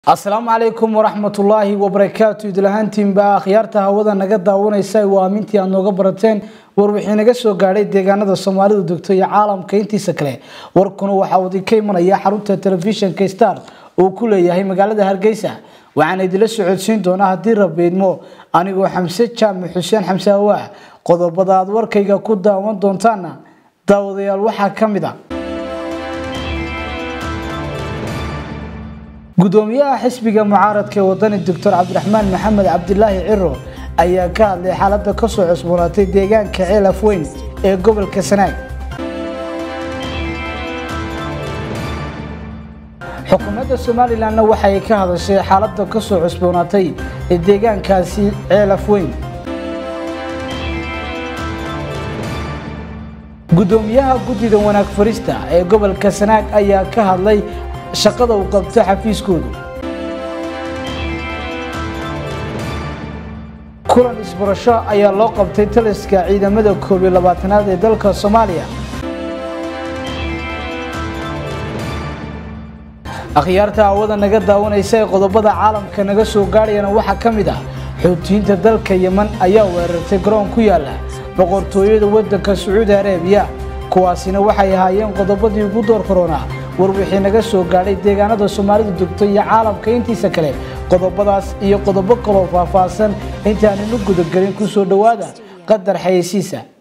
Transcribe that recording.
asalaamu calaykum waraxmatullaahi wabarakaatu idlahaantiinba akhyaarta hawada naga daawanaysa waa amintii aad nooga barateen war wixii naga soo gaadhay deegaanada soomaalidu degto iyo caalamka intiisa kale warkuna waxaa uu idinka imanaya xarunta telefishinka star uu ku leeyahay magaalada hargeysa waxaan idinla socodsiin doonaa haddii rabeydmo anigoo xamse jaamac xuseen xamse awaa qodobada aad warkayga ku daawan doontaana daawadayaal waxaa ka mid a gudoomiyaha xisbiga mucaaradka ee wadani doctor cabdiraxmaan maxamed cabdilaahi ciro ayaa ka hadlay xaalada kasoo cusboonaatay deegaanka ceel afweyn ee gobolka sanaag xukuumadda somalilanna waxay ka hadashay xaalada kasoo cusboonaatay ee deegaankaasi ceel afweyn gudoomiyaha guddida wanaag farista ee gobolka sanaag ayaa ka hadlay shaqada uu qabto xafiiskoodu kulan isbarasho ayaa loo qabtay taliska ciidamada koob iyo labaatanaad ee dalka soomaaliya akhyaarta hawada naga daawanaysa ee qodobada caalamka naga soo gaadhayana waxaa ka mid ah xoutiyiinta dalka yeman ayaa weerartay garoon ku yaala boqortooyada waddanka sacuudi arabiya kuwaasina waxay ahaayeen qodobadii ugu door koronaa war wixii naga soo gaadhay deegaanada soomaalidu degto iyo caalamka intiisa kale qodobadaas iyo qodobo kaloo faahfaahsan intaaninu gudagelin ku soo dhowaada qadar xayeysiisa